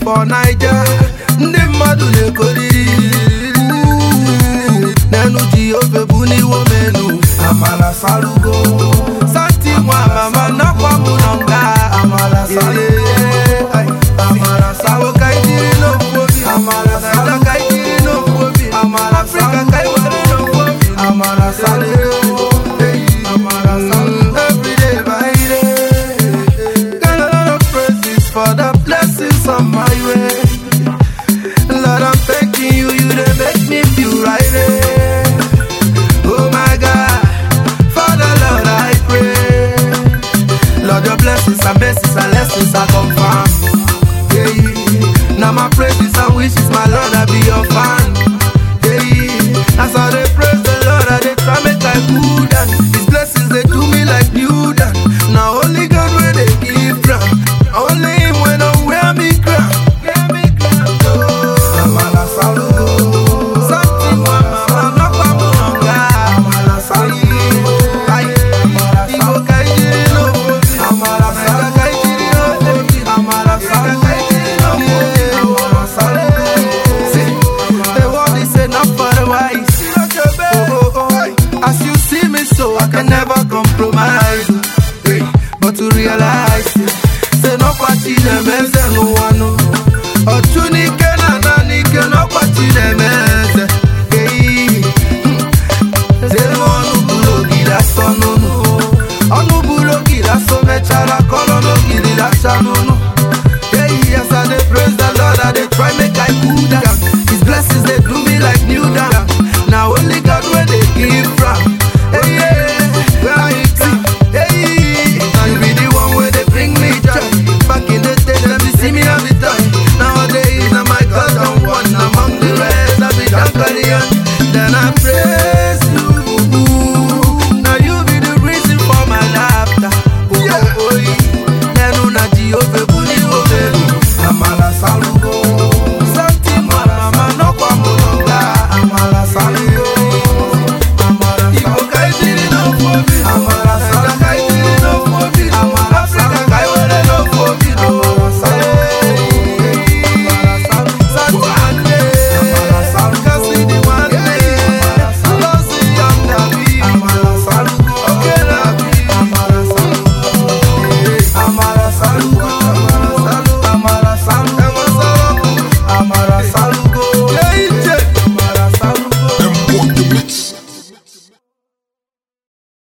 for naija ndị mmadụ na-ekoriri n'enu ji ofe bụ n'iwo menu amala salugo santi nwa mama nakwa mụ nọ nga amala salugo amala sawo ka ijiri n'ofu obi amala salugo ka ijiri n'ofu obi amala afrịka ka i were n'ofu obi amala salugo amala salugo everyday by day got a lot of praises for the blessings on my way Lord, I'm thanking you, you they make me feel right. eh. Oh my God, Father, Lord, I pray. Lord, your blessings and blessings and lessons are confirmed. Yeah, now my praise